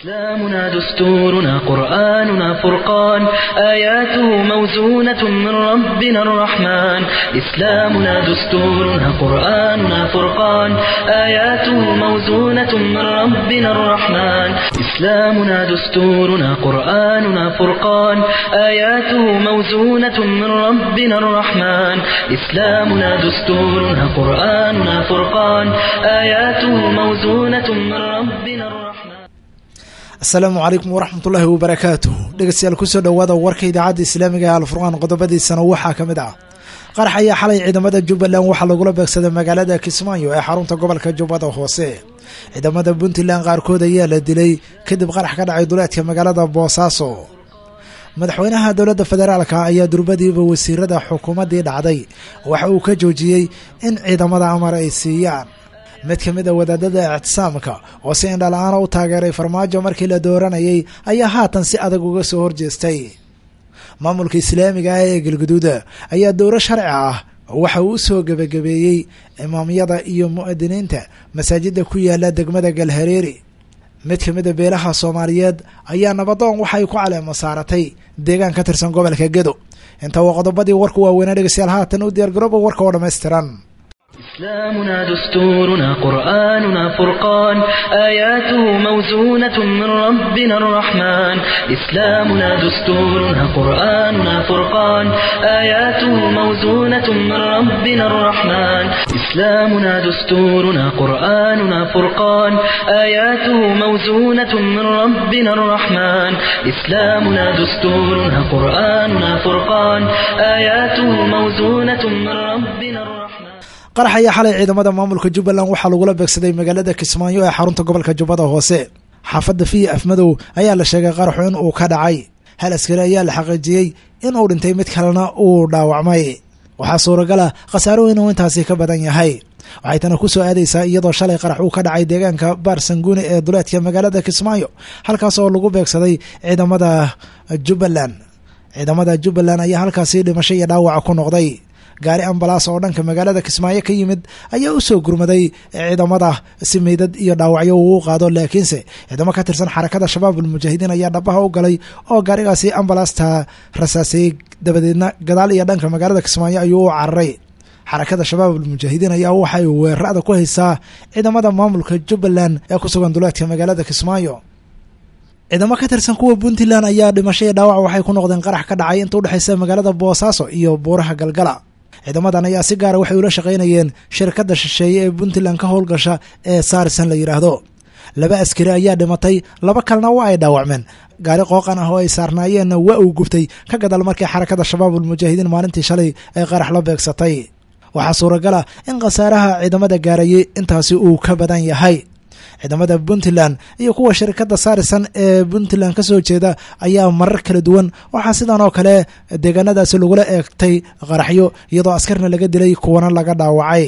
إسلامنا دستورنا قرآننا فرقان آياته موزونة من ربنا الرحمن إسلامنا دستورنا قرآننا فرقان آياته موزونة من ربنا الرحمن إسلامنا دستورنا قرآننا فرقان آياته موزونة من ربنا الرحمن إسلامنا دستورنا قرآننا فرقان آياته موزونة من ربنا الرحمن asalaamu calaykum waraxmatullaahi wabarakaatuh dhegeystayaal kusoo dhowaada warka idaacadda islaamiga ee alfurqaan qodobadiisana waxaa ka mid ah qarax ayaa xalay ciidamada jubbaland waxaa lagula beegsaday magaalada kismaayo ee xarunta gobolka jubbada hoose ciidamada puntland qaarkood ayaa la dilay kadib qarax ka dhacay duleedka magaalada boosaaso madaxweynaha dowladda federaalka ayaa durbadiiba wasiirada xukuumaddii dhacday waxa uu ka joojiyey in ciidamada amar ay siiyaan mid ka mid a wadaadada ictisaamka oo si indhala-aana u taageeray farmaajo markii la dooranayay ayaa haatan si adag uga soo horjeestay maamulka islaamiga ah ee galguduuda ayaa dowro sharci ah waxa uu u soo gebagabeeyey imaamyada iyo mu'adiniinta masaajidda ku yaala degmada galhareeri mid ka mid a beelaha soomaaliyeed ayaa nabadoon waxay ku caleemo saaratay deegaan ka tirsan gobolka gedo inta waa qodobadii warku waaweynaa dhegeystayaal haatan u diyaargarooba warka oo dhammaystiran إسلامنا دستورنا قرآننا فرقان آياته موزونة من ربنا الرحمن إسلامنا دستورنا قرآننا فرقان آياته موزونة من ربنا الرحمن إسلامنا دستورنا قرآننا فرقان آياته موزونة من ربنا الرحمن إسلامنا دستورنا قرآننا فرقان آياته موزونة من ربنا الرحمن qarax ayaa xalay ciidamada maamulka jubbaland waxaa lagula beegsaday magaalada kismaayo ee xarunta gobolka jubbada hoose xaafadda fiya afmadow ayaa la sheegay qaraxu in uu ka dhacay hal askari ayaa la xaqiijiyey in uu dhintay mid kalena uu dhaawacmay waxaa suuragala khasaaro inuu intaasi ka badan yahay waxay tana ku soo aadaysaa iyadoo shalay qarax uu ka dhacay deegaanka baarsanguuni ee duleedka magaalada kismaayo halkaas oo lagu beegsaday ciidamada jubbaland ciidamada jubbaland ayaa halkaasi dhimasho iyo dhaawaca ku noqday gaari ambalaas oo dhanka magaalada kismaayo ka yimid ayaa u soo gurmaday ciidamada si meydad iyo dhaawacyo uu qaado laakiinse ciidamo ka tirsan xarakada shabaab almujaahidiin ayaa dhabaha u galay oo gaarigaasi ambalaasta rasaasayey dabadeedna gadaal iyo dhanka magaalada kismaayo ayuu u cararay xarakada shabaab almujaahidiin ayaa waxay weerarada ku haysaa ciidamada maamulka jubbaland ee ku sugan duleedka magaalada kismaayo ciidamo ka tirsan kuwa puntland ayaa dhimasho iyo dhaawac waxay ku noqdeen qarax ka dhacay inta udhexaysa magaalada boosaaso iyo buuraha galgala ciidamadan ayaa si gaara waxay ula shaqaynayeen shirkadda shisheeye ee puntland ka howlgasha ee saarsan la yidhaahdo laba askari ayaa dhimatay laba kalena waa ay dhaawacmeen gaari qooqan ah oo ay saarnaayeenna waa uu gubtay ka gadal markii xarakada shabaab almujaahidiin maalintii shalay ay qarax la beegsatay waxaa suuragala in khasaaraha ciidamada gaarayay intaasi uu ka badan yahay ciidamada puntland iyo kuwa shirkadda saarisan ee puntland ka soo jeeda ayaa marar kala duwan waxaa sidan oo kale deegaanadaasi lagula eegtay qaraxyo iyadoo askarna laga dilay kuwana laga dhaawacay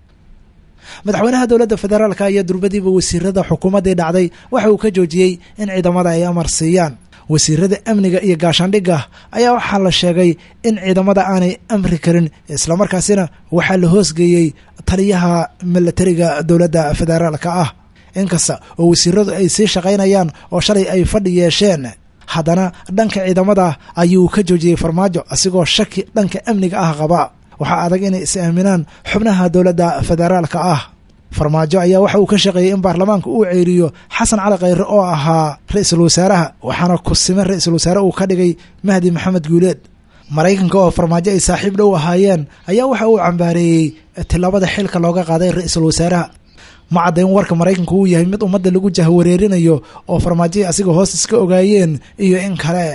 madaxweynaha dowladda federaalk ayaa durbadiiba wasiirada xukuumaddii dhacday waxa uu ka joojiyey in ciidamada ay amar siiyaan wasiirada amniga iyo gaashaandhigga ayaa waxaa la sheegay in ciidamada aanay amri karin islamarkaasina waxaa la hoosgeeyey taliyaha milatariga dowladda federaalka ah inkasta oo wasiiradu ay sii shaqaynayaan oo shalay ay fadhi yeesheen haddana dhanka ciidamada ayuu ka joojiyey farmaajo asigoo shaki dhanka amniga ah qaba waxaa adag inay is aaminaan xubnaha dowladda federaalka ah farmaajo ayaa waxa uu ka shaqeeyey in baarlamaanka uu ceeriyo xasan cali khayre oo ahaa ra-iisul wasaaraha waxaana kusime ra-iisul wasaare uu ka dhigay mahdi maxamed guuleed maraykanka oo farmaajo ay saaxiib dhow ahaayeen ayaa waxa uu cambaareeyey tilaabada xilka looga qaaday ra-iisul wasaaraha ma caddayn warka maraykanku uu yahay mid ummadda lagu jahwareerinayo oo farmaajihii asiga hoos iska ogaayeen iyo in kale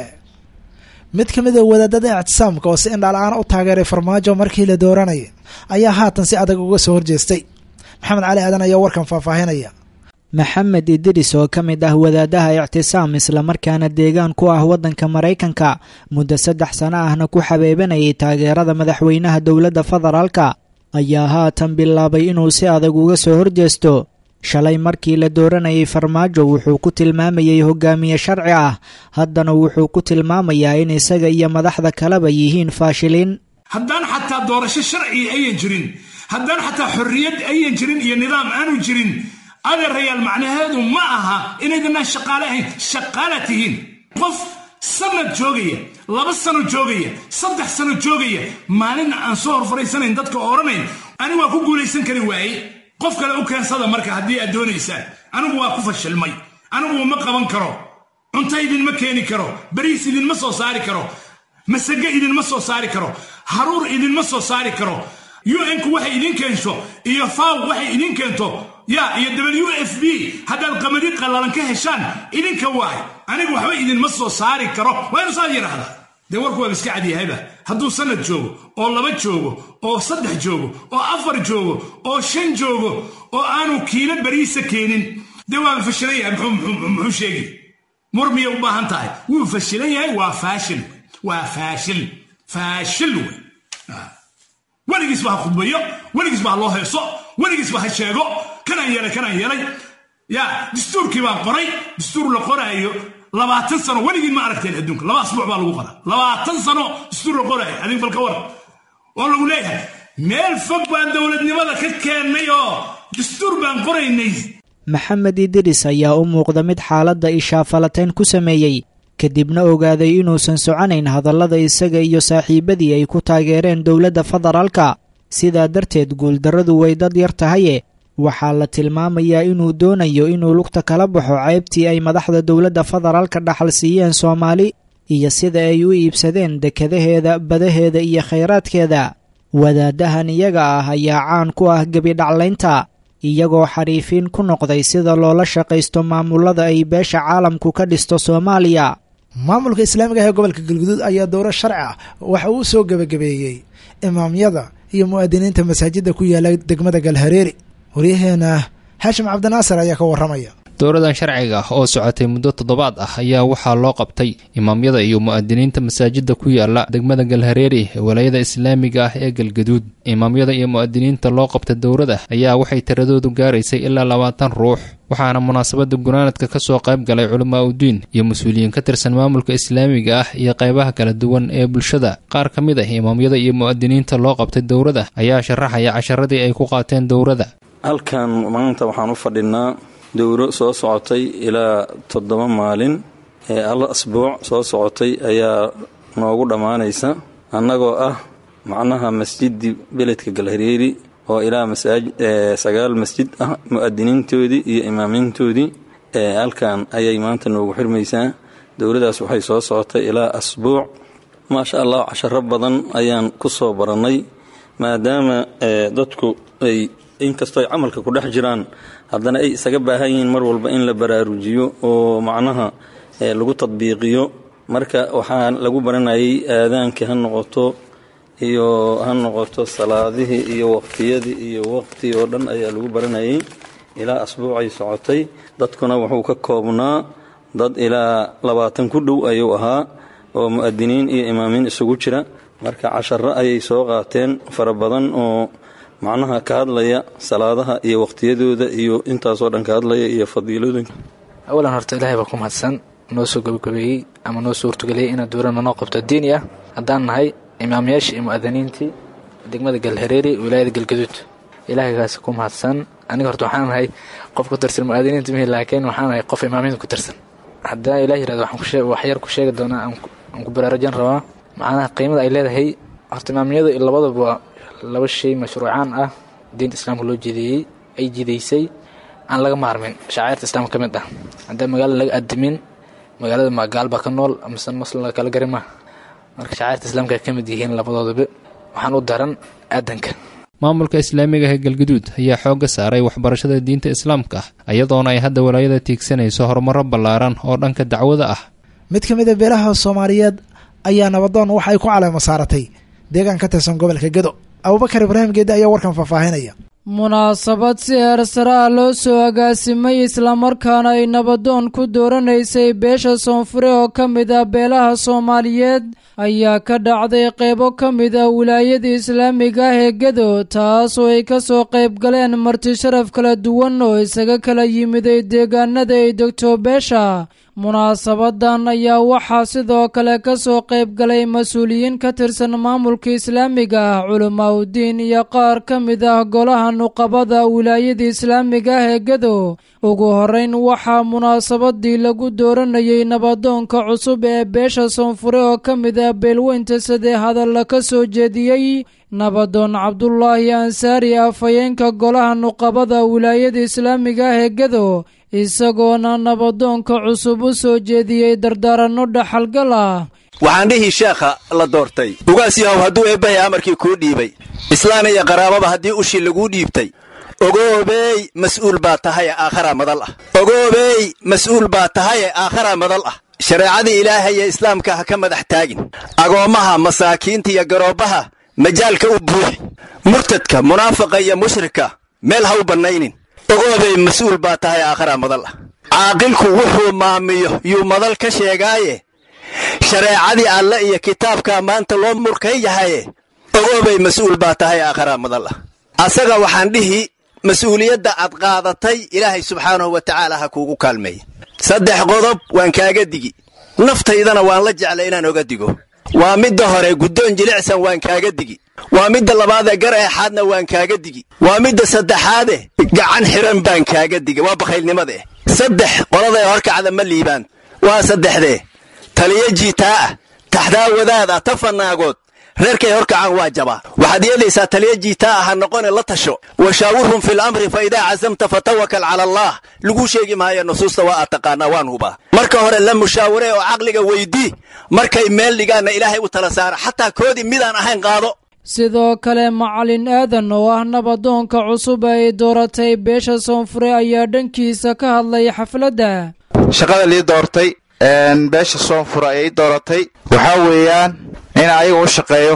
mid ka mid a wadaadada ictisaamka oo si indhala-aan u taageeray farmaajo markii la dooranayay ayaa haatan si adag uga soo horjeestay maxamed cali aadan ayaa warkan faahfaahinaya maxamed idris oo ka mid ah wadaadaha ictisaam islamarkaana deegaan ku ah waddanka maraykanka muddo saddex sano ahna ku xabeebanayay taageerada madaxweynaha dowladda federaalka ayaa haatan bilaabay inuu si adag uga soo horjeesto shalay markii la dooranayay farmaajo wuxuu ku tilmaamayay hogaamiye sharci ah haddana wuxuu ku tilmaamayaa in isaga iyo madaxda kaleba yihiin faashiliin haddaan xataa doorasho sharciga ayan jirin haddaan xataa xorriyad ayan jirin iyo nidaam aanu jirin adeerayaal macnaheedu ma aha inaydinaan shaqaale ahayn shaqaala tihiin qof sanad joogaya laba sano joogaya saddex sano joogaya maalin aan soo hor fariisanayn dadka odhanayn anigu waa ku guulaysan kari waaye qof kale u keensada marka haddii aad doonaysaan anigu waa ku fashilmay anigu ma qaban karo cunto idinma keeni karo bariis idinma soo saari karo masage idinma soo saari karo haruur idinma soo saari karo un-ku waxay idin keensho iyo faw waxay idin keento ya iyo w f b haddaad qamadi qallalan ka heshaan idinka waay anigu waxba idinma soo saari karo waa inu saad yidhaahdaa dee warku waaba iska cadyahayba hadduu sanad joogo oo laba joogo oo saddex joogo oo afar joogo oo shan joogo oo aanu kiilo bariisa keenin dee waaba fashilan yahay muxuu sheegi mur miyay u baahan tahay wuu fashilan yahay waa faashil waa faashil faashil wey weligiisba ha khudbayo weligiisba ha loo heeso weligiisba ha sheego kanaan yeelay kanaan yeelay ya dastuurkii baan qoray dastuur la qoraayo labaatan sano weligiin ma aragteen adduunka laba asbuuc baa lagu qoraa labaatan sano dastuur la qoraayo adig balka war oo lagu leeyahay meel fog baan dowladnimada ka keennay oo dastuur baan qoraynay maxamed idiris ayaa u muuqda mid xaaladda ishaafalateyn ku sameeyey kadibna ogaaday inuusan soconayn hadallada isaga iyo saaxiibadii ay ku taageereen dowladda federaalka sidaa darteed guuldarradu way dad yar tahaye waxaa la tilmaamayaa inuu doonayo inuu lugta kala baxo ceybtii ay madaxda dowladda federaalka dhaxal siiyeen soomaali iyo sida ay u iibsadeen dekadaheeda badaheeda iyo khayraadkeeda wadaadahan iyaga ah ayaa caan ku ah gebidhaclaynta iyagoo xariifiin ku noqday sida loola shaqaysto maamullada ay beesha caalamku ka dhisto soomaaliya maamulka islaamiga ah ee gobolka galguduud ayaa dowro sharci ah waxa uu soo gebagabeeyey imaamyada iyo mu'aadiniinta masaajidda ku yaala degmada galhareeri waryaheena xaashim cabdinaasir ayaa ka warramaya dowradan sharciga ah oo socotay muddo toddobaad ah ayaa waxaa loo qabtay imaamyada iyo mu'adiniinta masaajidda ku yaala degmada galhareeri ee walaayada islaamiga ah ee galgaduud imaamyada iyo mu'adiniinta loo qabta dowrada ayaa waxay tiradoodu gaaraysay ilaa labaatan ruux waxaana munaasabadda gunaanadka ka soo qayb galay culamaa udiin iyo mas-uuliyiin ka tirsan maamulka islaamiga ah iyo qaybaha kala duwan ee bulshada qaar ka mid ah imaamyada iyo mu'adiniinta loo qabtay dowrada ayaa sharaxaya casharadii ay ku qaateen dowrada halkan maanta waxaan u fadhinaa dowro soo socotay ilaa toddoba maalin ee al asbuuc soo socotay ayaa noogu dhammaanaysa annagoo ah macnaha masjidi beledka galhareeri oo ilaa sagaal masjid ah mu'adiniintoodii iyo imaamiintoodii halkan ayay maanta noogu xirmaysaa dowladaas waxay soo socotay ilaa asbuuc maasha allah casharo badan ayaan ku soo barannay maadaama dadku ay inkastoo ay camalka ku dhex jiraan haddana ay isaga baahan yihiin mar walba in la baraarujiyo oo macnaha lagu tadbiiqiyo marka waxaa lagu baranayay aadaankii ha noqoto iyo ha noqoto salaadihii iyo waqtiyadii iyo waqti oo dhan ayaa lagu baranayay ilaa asbuucay socotay dadkuna wuxuu ka koobnaa dad ilaa labaatan ku dhow ayuu ahaa oo mu'adiniin iyo imaamiin isugu jira marka casharo ayay soo qaateen fara badan oo macnaha ka hadlaya salaadaha iyo waqtiyadooda iyo intaasoo dhan ka hadlaya iyo fadiiladooda awalan horta ilaahay baa ku mahadsan noo soo gabagabeeyey ama noo soo hortugeliyey inaa dowladna noo qabto diini ah haddaan nahay imaamyaashii iyo mu'adiniintii degmada galhareeri wilaayada galgaduud ilaahaygaasi ku mahadsan aniga horta waxaan nahay qof ku tirsan mu'adiniinta mihi laakiin waxaan nahay qof imaamiinta ku tirsan haddii ilah yirahdo wax yar ku sheegi doonaa aan ku baraarujan rabaa macnaha qiimada ay leedahay horta imaamiyadu labadaba laba shay mashruucaan ah diinta islaamka loo jideeyey ay jidaysay aan laga maarmin shacairta islaamka ka mid ah haddii magaalada laga adimin magaalada magaal baa ka nool mise muslim laga kala gari maa marka shacairta islaamka ay ka mid yihiin labadoodaba waxaan u daran aadanka maamulka islaamiga ee galguduud ayaa xoogga saaray waxbarashada diinta islaamka ah iyadoona ay hadda walaayada tiigsanayso horumaro ballaaran oo dhanka dacwada ah mid ka mid a beelaha soomaaliyeed ayaa nabadoon waxa ay ku caleemo saaratay deegaan ka tirsan gobolka gedo abubakar ibraahim geedde ayaa warkan faahfaahinaya munaasabad si heersare ah loo soo agaasimay islamarkaana ay nabadoon ku dooranaysay beesha soonfure oo ka mid ah beelaha soomaaliyeed ayaa ka dhacday qeybo ka mid ah wilaayada islaamiga ah ee gedo taasoo ay ka soo qayb galeen marti sharaf kala duwan oo isaga kala yimiday deegaanada ay degto beesha munaasabadan ayaa waxaa sidoo kale ka soo qayb galay mas-uuliyiin ka tirsan maamulka islaamiga ah culamaa udiin iyo qaar ka mid ah golaha nuqabada wilaayada islaamiga ah ee gedo ugu horeyn waxaa munaasabadii lagu dooranayay nabadoonka cusub ee beesha soonfure oo ka mid ah beelweynta sadee hadalla ka soo jeediyey nabadoon cabdulaahi ansaari afhayeenka golaha nuqabada wilaayada islaamiga ah ee gedo isagoona nabadoonka cusub u soo jeediyey dardaaranno dhaxalgal ah waxaan dhihi sheekha la doortay ugaas yahow hadduu eebbahay amarkii kuu dhiibay islaan iyo qaraababa haddii ushii laguu dhiibtay ogoobeey mas'uul baa tahaye aakharaa madal ah ogoobeey mas'uul baa tahaye aakharaa madal ah shareecadii ilaahaya islaamka ha ka madax taagin agoommaha masaakiinta iyo garoobbaha majaalka u buuxi murtadka munaafaqa iyo mushrika meel ha u bannaynin ogoobay mas-uul baa tahay aakharaa madal ah caaqilku wuxuu maamiyo yuu madal ka sheegaaye shareecadii alle iyo kitaabkaa maanta loo murkay yahaye ogoobay mas-uul baa tahay aakharaa madal ah asaga waxaan dhihi mas-uuliyadda aad qaadatay ilaahay subxaanahu wa tacaala ha kuugu kaalmeeya saddex qodob waan kaaga digi naftaydana waan la jeclay inaan oga digo waa midda hore guddoon jilicsan waan kaaga digi waa midda labaadee gar eexaadna waan kaaga digi waa midda saddexaade gacan xiran baan kaaga digi waa bakhaylnimadaeh saddex qoladae horkacda ma liibaan waa saddexdee taliyo jiitaa ah taxdaa wadaad ah ta fanaagood reerkay horkacaan waa jabaa waxaad yeelaysaa taliyo jiitaa ah ha noqone la tasho washaawirhum fil amri fa idaa casamta fatawakal cala allaah laguu sheegi maayo nusuusta waa aad taqaanaa waan hubaa marka hore la mushaaware oo caqliga weydii markay meel dhigaanna ilaahay u tala saara xataa koodii midaan ahayn qaado sidoo kale macalin aadan oo ah nabadoonka cusub ay dooratay beesha soonfure ayaa dhankiisa ka hadlay xafladda shaqada lii doortay beesha soonfure ayay dooratay waxaa weeyaan in ayaga u shaqeeyo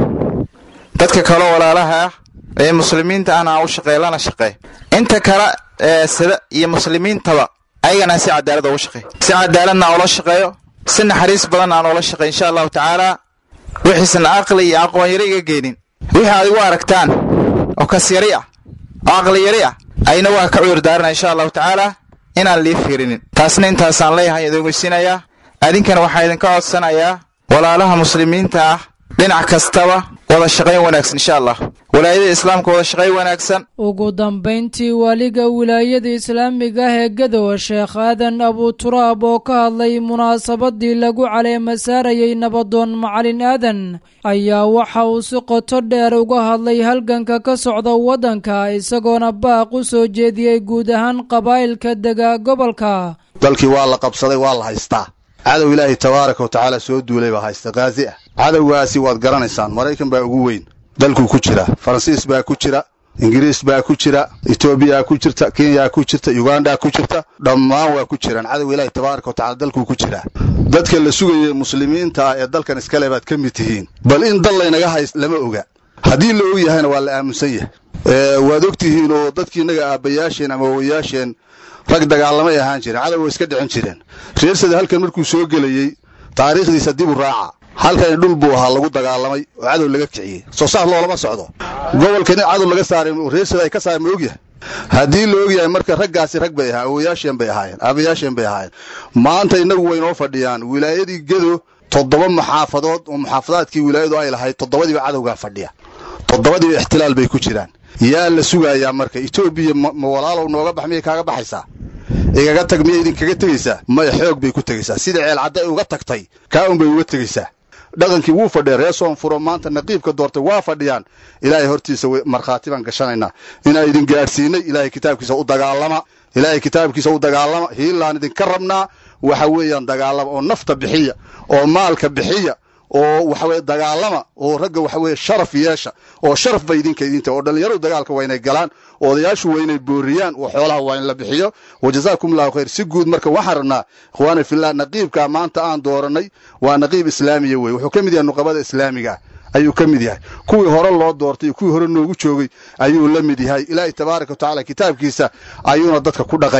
dadka kaleo walaalaha ah ee muslimiinta ahna aan u shaqeeyo lana shaqeey inta kale ee sida iyo muslimiintaba ayagana si cadaalad ugu shaqeey si cadaaladna aan ula shaqeeyo si naxariis badan aan ula shaqeey insha allahu tacaala wixiisan aqli iyo aqoon yari iga geenin wixii aad igu aragtaan oo kas yari ah oo aqli yari ah ayna waa ka cudur daarana insha allahu tacaala inaan lii fiirinin taasna intaasaan leeyahay idin weysiinayaa adinkana waxaa idinka codsanayaa walaalaha muslimiinta ah dhinac kastaba wada shaqayn wanaagsan insha allah walaayada islaamka wada shaqayn wanaagsan ugu dambayntii waaliga wilaayada islaamiga ah ee gadow sheekh aadan abuturaab oo ka hadlay munaasabadii lagu caleema saarayay nabadoon macalin aadan ayaa waxa uu si qoto dheer uga hadlay halganka ka socda waddanka isagoona baaq u soo jeediyey guud ahaan qabaa'ilka dega gobolka dalkii waa la qabsaday waa la haystaa cadow ilaahay tabaaraka wa tacaala soo duulay baa haysta kaazi ah cadowgaasi waad garanaysaan maraykan baa ugu weyn dalkuu ku jira faransiis baa ku jira ingiriis baa ku jira etoobiyaa ku jirta kenyaa ku jirta yugandaa ku jirta dhammaan waa ku jiraan cadow ilaahay tabaaraka wa tacala dalkuu ku jiraa dadka la sugayay muslimiinta ah ee dalkan iskale baad ka mid tihiin bal in dal laynaga hays lama oga haddii la og yahayna waa la aaminsan yahay waad og tihiin oo dadkii innaga aabbayaasheen ama wawayaasheen rag dagaalamay ahaan jireen cadow way iska dhicin jireen reersada halkan markuu soo gelayey taariikhdiisa dib u raaca halkani dhul buu ahaa lagu dagaalamay oo cadow laga kiciyey soo saas loolama socdo gobolkani cadow laga saaray reersada ay ka saaray ma ogyahay haddii la ogyahay marka raggaasi rag bay ahaa awoyaasheen bay ahaayeen aabayaasheen bay ahaayeen maanta innagu waynoo fadhiyaan wilaayadii gedo toddoba maxaafadood oo muxaafadaadkii wilaayadu ay lahayd toddobadiiba cadowgaa fadhiya toddobadiiba ixtilaal bay ku jiraan yaa la sugayaa marka etoobiya ma walaalow nooga bax miyay kaaga baxaysaa igaga tag miyay idinkaga tegaysaa maya xoog bay ku tegaysaa sida ceelcadda ay uga tagtay kaa un bay uga tegaysaa dhaqankii wuu fadhiya ree soonfuro maanta naqiibka doortay waa fadhiyaan ilaahay hortiisa markhaati baan gashanaynaa inaa idin gaadhsiinay ilaahay kitaabkiisa u dagaalama ilaahay kitaabkiisa u dagaalama hiilaan idinka rabnaa waxa weeyaan dagaalama oo nafta bixiya oo maalka bixiya oo waxaweye dagaalama oo ragga waxaweye sharaf yeesha oo sharaf ba idinka idinta oo dhallinyaradu dagaalka waa inay galaan oo odayaashu waa inay booriyaan oo xoolaha waa in la bixiyo wa jazaakum allahu khayr si guud marka waxaan rabnaa ikhwaani fillah naqiibka maanta aan dooranay waa naqiib islaamiya weye wuxuu ka mid yahay nuqabada islaamiga ayuu ka mid yahay kuwii hore loo doortay kuwii hore noogu joogay ayuu la mid yahay ilaahay tabaaraka wa tacaala kitaabkiisa ayuuna dadka ku dhaqayaa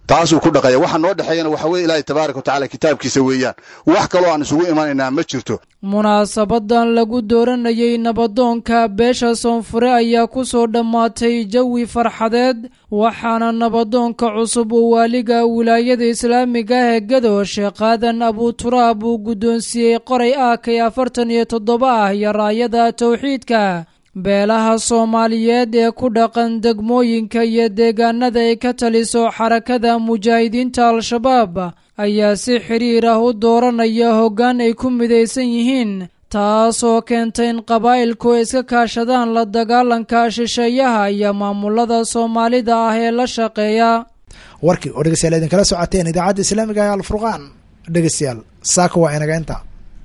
taasuu ku dhaqaya waxa noo dhexeeyana waxa weye ilaahay tabaaraka watacala kitaabkiisa weeyaan wax kaloo aan isugu imanaynaa ma jirto munaasabadan lagu dooranayay nabadoonka beesha soonfure ayaa ku soo dhammaatay jawi farxadeed waxaana nabadoonka cusub uu waaliga wilaayada islaamiga ah ee gado sheekh aadan abuturaab uu guddoonsiiyey qoray aakay afartan iyo toddoba ah iyo raayada towxiidka beelaha soomaaliyeed ee ku dhaqan degmooyinka iyo deegaanada ay ka taliso xarakada mujaahidiinta al-shabaab ayaa si xidhiir ah u dooranaya hoggaan ay ku midaysan yihiin taasoo keentay in qabaa'ilku ay iska kaashadaan la dagaalanka shisheeyaha iyo maamulada soomaalida ah ee la shaqeeya warkii oo dhegeystayaal idinkala socoteen idaacadda islaamiga ee alfurqaan dhegeystayaal saaka waa inaga inta